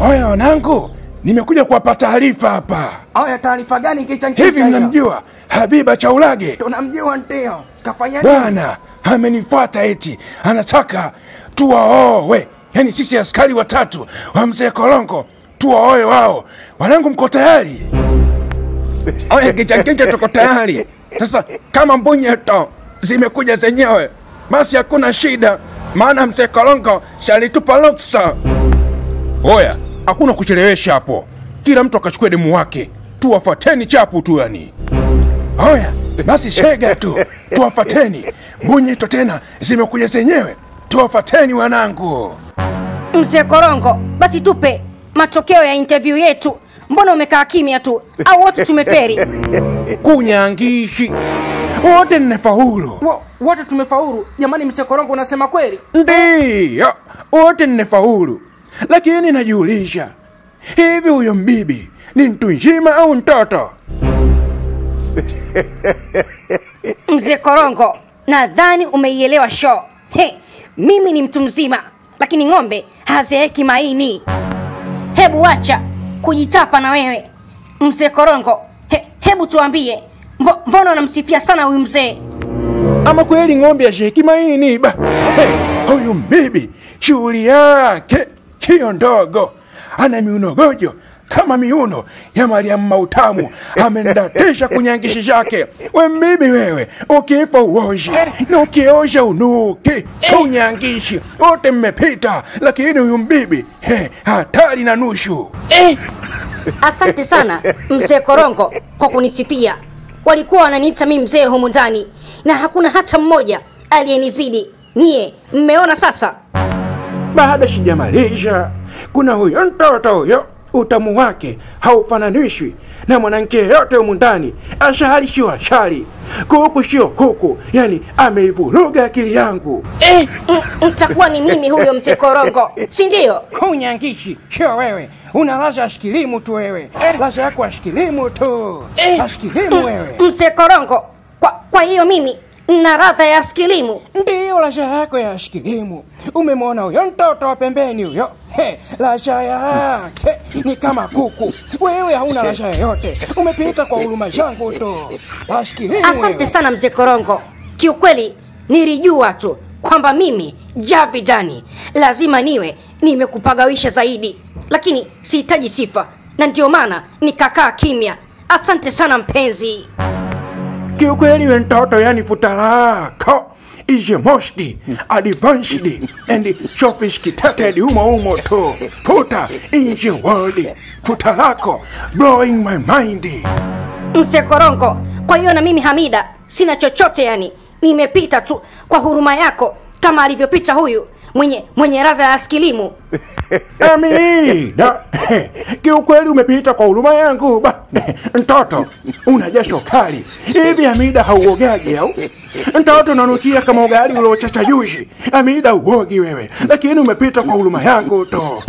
Oya wanangu, nimekuja kuwapa taarifa hapa. Aya, taarifa gani kicha Hivi kicha hiyo? mnamjua Habiba Chaulage? Tunamjua ndio. Kafanya nini? Bwana amenifuata eti anataka tuwaowe, yaani sisi askari watatu wa mzee Kolongo tuwaoe wao. Wanangu, mko tayari? Oya kichakija, tuko tayari. Sasa kama mbunyeto zimekuja zenyewe, basi hakuna shida, maana mzee Kolongo shalitupa ruksa. Oya, hakuna kuchelewesha hapo, kila mtu akachukue demu wake, tuwafuateni chapu tu yani. Oya, basi shega tu, tuwafateni. Mbunyeto tena zimekuja zenyewe, tuwafateni wanangu. Mzee Korongo, basi tupe matokeo ya interview yetu. Mbona umekaa kimya tu? Au wote tumeferi? Kunyangishi wote nnefaulu, Wo- Wote tumefaulu. Jamani, Mzee Korongo unasema kweli? ndiyo wote nnefaulu, lakini najiulisha hivi, huyo mbibi ni mtu nzima au mtoto? Mzee Korongo, nadhani umeielewa show. He, mimi ni mtu mzima, lakini ng'ombe hazeeki maini. Hebu acha kujitapa na wewe mzee Korongo. He, hebu tuambie, mbo, mbona unamsifia sana huyu mzee? Ama kweli ng'ombe asheki maini ba? Hey, huyu mbibi shughuli yake hiyo ndogo, ana miunogojo kama miuno ya Mariamu Mautamu, amendatisha kunyangishi chake. We mbibi wewe, ukifa uoshi na ukiosha unuki. Kunyangishi wote mmepita, lakini huyu mbibi he, hatari na nushu. Asante sana mzee Korongo kwa kunisifia. Walikuwa wananiita mi mzee humu ndani na hakuna hata mmoja aliyenizidi. Nyie mmeona sasa? Bado sijamalisha. Kuna huyo mtoto huyo, utamu wake haufananishwi na mwanamke yeyote humu ndani. Ashari sio ashari, kuku sio kuku, yani ameivuruga akili yangu. Mm, Mtakuwa ni mimi huyo mzee Korongo, si ndio? Kunyangishi, sio wewe. Una lasha ashikilimu tu wewe. Lasha yako ashikilimu tu. Ashikilimu wewe. Mzee Korongo, kwa, kwa hiyo mimi na radha ya skilimu. Ndiyo lasha yako ya ashikilimu. Umemwona huyo mtoto wa pembeni huyo? He, lasha yake ni kama kuku. Wewe hauna lasha yoyote. Umepita kwa huruma zangu tu. Ashikilimu Asante wewe. sana mzee Korongo, kiukweli nilijua tu kwamba mimi Javidani lazima niwe nimekupagawisha zaidi, lakini sihitaji sifa, na ndio maana nikakaa kimya. Asante sana mpenzi. Kiukweli we mtoto, yani futa lako is the most advanced and sophisticated humo humo tu, futa in the world. Futa lako blowing my mind. Mzee Korongo, kwa hiyo na mimi Hamida sina chochote, yani nimepita tu kwa huruma yako kama alivyopita huyu mwenye mwenye raza ya askilimu. Amida, kiukweli umepita kwa huruma yangu ba. Mtoto una jasho kali hivi, Amida hauogaji au? Mtoto unanukia kama ugali uliochacha juzi. Amida uogi wewe, lakini umepita kwa huruma yangu tu.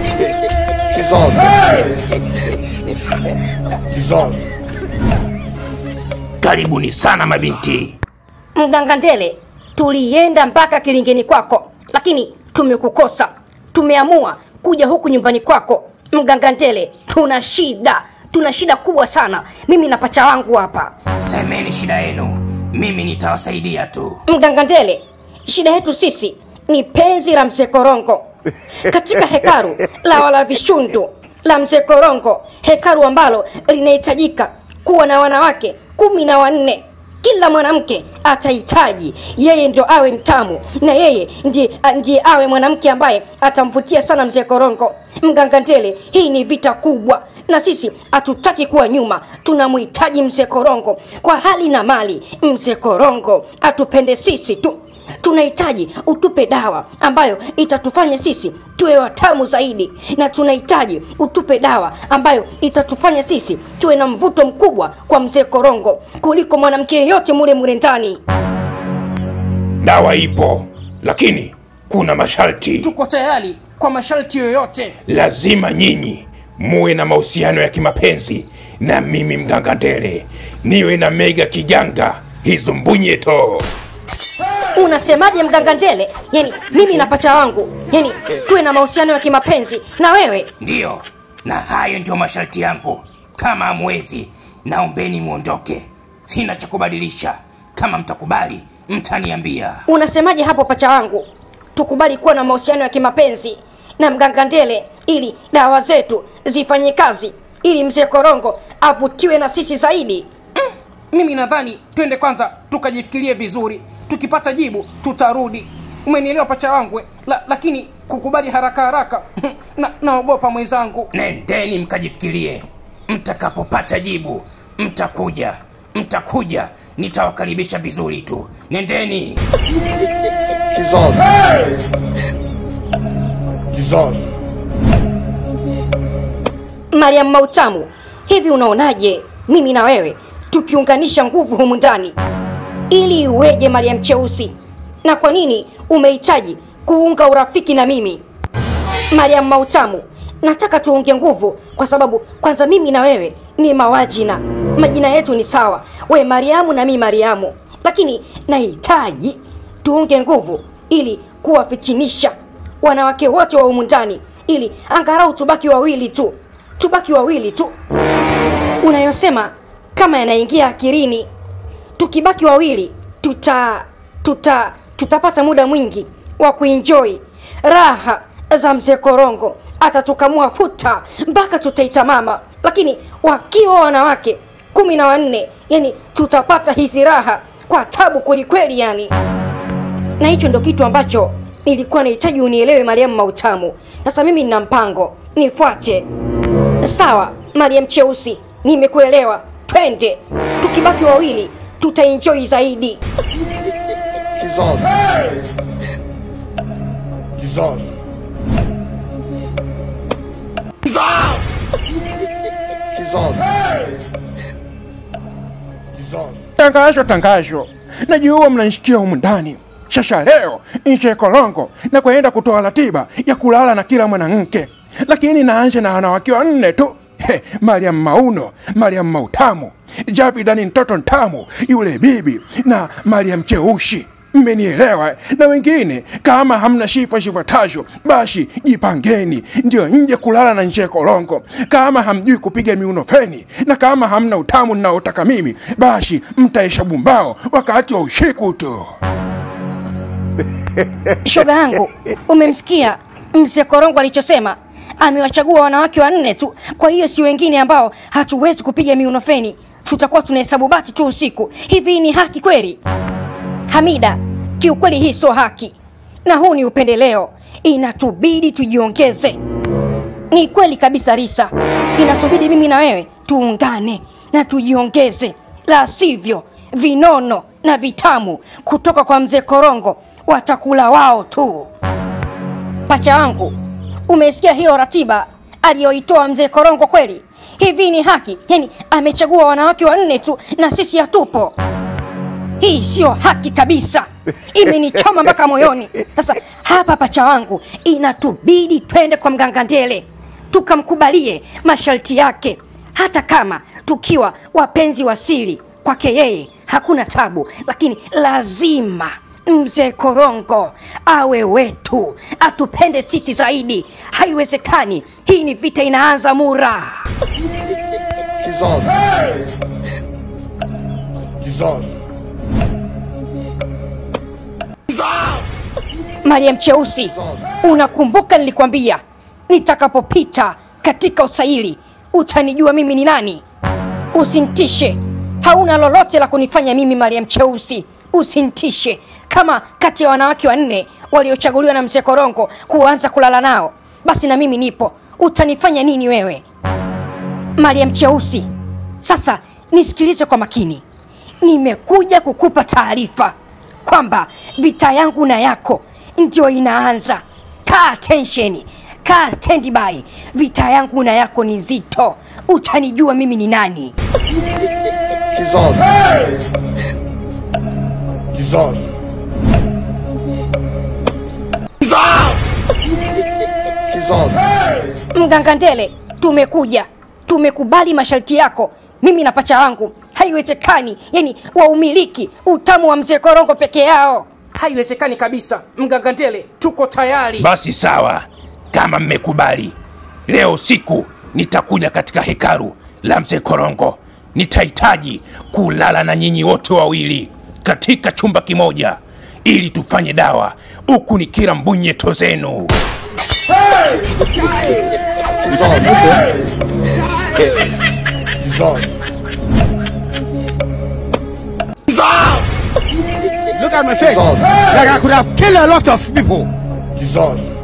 Karibuni sana mabinti. Mganga Ndele, tulienda mpaka kilingeni kwako, lakini tumekukosa. Tumeamua kuja huku nyumbani kwako. Mganga Ndele, tuna shida, tuna shida kubwa sana, mimi na pacha wangu hapa. Semeni shida yenu, mimi nitawasaidia tu. Mganga Ndele, shida yetu sisi ni penzi la mzee Korongo katika hekaru la wala vishundu la mzee Korongo, hekaru ambalo linahitajika kuwa na wanawake kumi na wanne. Kila mwanamke atahitaji yeye ndio awe mtamu na yeye ndiye, ndiye awe mwanamke ambaye atamvutia sana mzee Korongo. Mganga Ndele, hii ni vita kubwa na sisi hatutaki kuwa nyuma, tunamhitaji mzee Korongo kwa hali na mali. Mzee Korongo atupende sisi tu, tunahitaji utupe dawa ambayo itatufanya sisi tuwe watamu zaidi, na tunahitaji utupe dawa ambayo itatufanya sisi tuwe na mvuto mkubwa kwa mzee Korongo kuliko mwanamke yeyote mule mule ndani. Dawa ipo, lakini kuna masharti. Tuko tayari kwa masharti yoyote. Lazima nyinyi muwe na mahusiano ya kimapenzi na mimi mganga Ndele, niwe na mega kijanga hizo mbunyeto. unasemaje mganga ndele yani mimi na pacha wangu yani tuwe na mahusiano ya kimapenzi na wewe ndiyo na hayo ndio masharti yangu kama hamwezi naombeni mwondoke sina cha kubadilisha kama mtakubali mtaniambia unasemaje hapo pacha wangu tukubali kuwa na mahusiano ya kimapenzi na mganga ndele ili dawa zetu zifanye kazi ili mzee korongo avutiwe na sisi zaidi mimi nadhani twende kwanza tukajifikirie vizuri tukipata jibu tutarudi umenielewa pacha wangu eh? la, lakini kukubali haraka haraka na, naogopa mwenzangu nendeni mkajifikirie mtakapopata jibu mtakuja mtakuja nitawakaribisha vizuri tu nendeni Kizazi. Kizazi. mariam mautamu hivi unaonaje mimi na wewe tukiunganisha nguvu humu ndani ili iweje mariam cheusi na kwa nini umehitaji kuunga urafiki na mimi mariam mautamu nataka tuunge nguvu kwa sababu kwanza mimi na wewe ni mawajina majina yetu ni sawa we mariamu na mi mariamu lakini nahitaji tuunge nguvu ili kuwafitinisha wanawake wote wa humu ndani ili angarau tubaki wawili tu tubaki wawili tu unayosema kama yanaingia akirini tukibaki wawili tuta tuta tutapata muda mwingi wa kuenjoi raha za mzee korongo atatukamua futa mpaka tutaita mama lakini wakiwa wanawake kumi na wanne yani tutapata hizi raha kwa tabu kwelikweli yani na hicho ndo kitu ambacho nilikuwa nahitaji unielewe mariamu mautamu sasa mimi nina mpango nifuate sawa mariam cheusi nimekuelewa twende tukibaki wawili tutaenjoi zaidi Kizazi. Kizazi. Kizazi. Kizazi. tangazo tangazo najua mnanishikia humu ndani sasa leo nche kolongo na kwenda kutoa ratiba ya kulala na kila mwanamke lakini naanze na wanawake wanne tu He, mariam mauno mariam mautamu javidani mtoto ntamu yule bibi na mariam cheushi mmenielewa na wengine kama hamna shifa shifuatazo basi jipangeni ndio nje kulala na nje kolongo kama hamjui kupiga miuno feni na kama hamna utamu ninaotaka mimi basi mtaisha bumbao wakati wa ushiku tu shoga yangu umemsikia mzee korongo alichosema amewachagua wanawake wanne tu kwa hiyo si wengine ambao hatuwezi kupiga miunofeni tutakuwa tunahesabu bati tu usiku hivi ni haki kweli hamida kiukweli hii sio haki na huu ni upendeleo inatubidi tujiongeze ni kweli kabisa risa inatubidi mimi na wewe tuungane na tujiongeze la sivyo vinono na vitamu kutoka kwa mzee korongo watakula wao tu pacha wangu umesikia hiyo ratiba aliyoitoa mzee korongo kweli hivi ni haki yani amechagua wanawake wanne tu na sisi hatupo hii siyo haki kabisa imenichoma mpaka moyoni sasa hapa pacha wangu inatubidi twende kwa mganga ndele tukamkubalie masharti yake hata kama tukiwa wapenzi wa siri kwake yeye hakuna tabu lakini lazima mzee korongo awe wetu atupende sisi zaidi haiwezekani hii ni vita inaanza mura Kizazi. Kizazi. mariam cheusi unakumbuka nilikwambia nitakapopita katika usaili utanijua mimi ni nani usintishe hauna lolote la kunifanya mimi mariam cheusi usintishe kama kati ya wanawake wanne waliochaguliwa na mzee korongo kuanza kulala nao basi na mimi nipo utanifanya nini wewe mariam cheusi sasa nisikilize kwa makini nimekuja kukupa taarifa kwamba vita yangu na yako ndio inaanza kaa tensheni kaa standby vita yangu na yako ni nzito utanijua mimi ni nani Kizazi. Kizazi. Kizazi. mganga ndele tumekuja tumekubali masharti yako mimi na pacha wangu haiwezekani yani waumiliki utamu wa mzee korongo peke yao haiwezekani kabisa mganga ndele tuko tayari basi sawa kama mmekubali leo usiku nitakuja katika hekaru la mzee korongo nitahitaji kulala na nyinyi wote wawili katika chumba kimoja ili tufanye dawa huku ni kila mbunyeto zenu Look at my face. Like I could have killed a lot of people. Jesus.